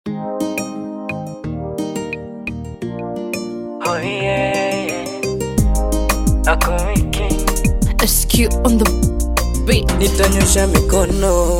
Oh yeah, yeah. Ako wiki SQ on the beat. nitanyosha mikono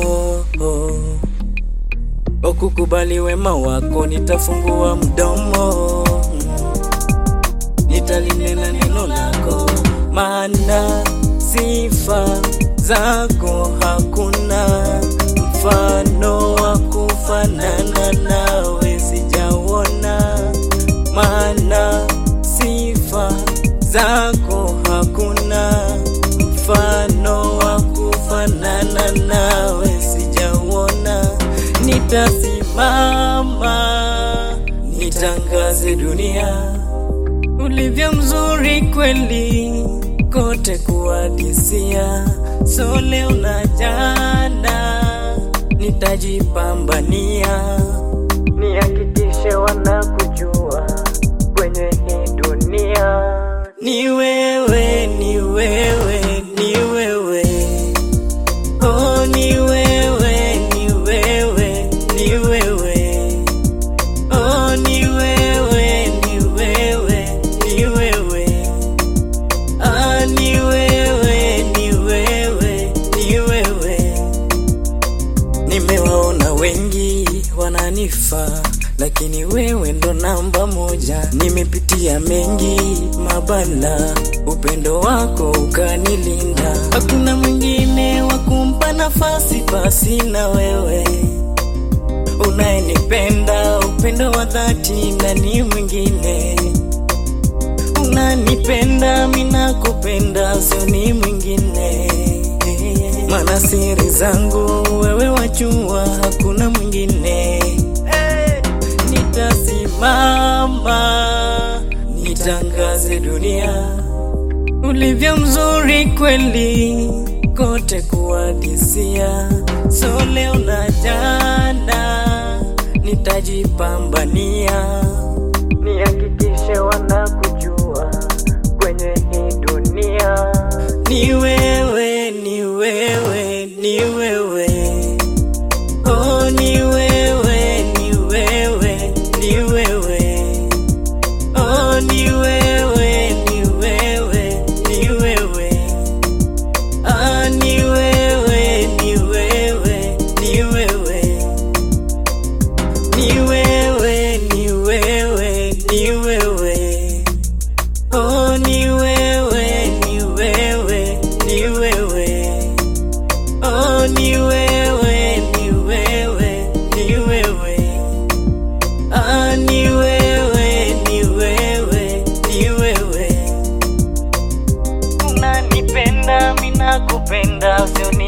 ukukubali wema wako, nitafungua mdomo, nitalinena neno lako, maana sifa zako hakuna mfano wa kufanana nawe, sijaona maana sifa zako hakuna mfano wa kufanana nawe, sijauona. Nitasimama nitangaze dunia ulivyo mzuri kweli, kote kuadisia. So leo na jana nitajipambania, nihakikishe wanakujua kwenye hii dunia. Ni wewe, ni wewe, ni wewe, oh, ni wewe, ni wewe, ni wewe, oh, ni wewe, ni wewe, ni wewe, ah, ni wewe, ni wewe, ni wewe. Nimewaona wengi wananifaa, lakini wewe ndo namba moja. Nimepitia mengi mabala, upendo wako ukanilinda. Hakuna mwingine wa kumpa nafasi basi na wewe unayenipenda, upendo wa dhati, na ni mwingine unanipenda, minakupenda, sio ni mwingine mana siri zangu wewe wajua, hakuna mwingine. Nitasimama nitangaze dunia ulivyo mzuri kweli, kote kuadisia. So leo na jana nitajipambania, nihakikishe wanakujua kwenye hii dunia. Ni wewe, ni wewe, ni wewe, oh, ni wewe, ni wewe, ni wewe, oh, ni wewe, ni wewe, ni wewe, ah, ni wewe, ni wewe, ni wewe, ni wewe, ni wewe, ni wewe. Oh, ni wewe, ni wewe, ni wewe. Oh, ni wewe, ni wewe, ni wewe. Ah, ni wewe, ni wewe, ni wewe. Unanipenda, mimi nakupenda, sio ni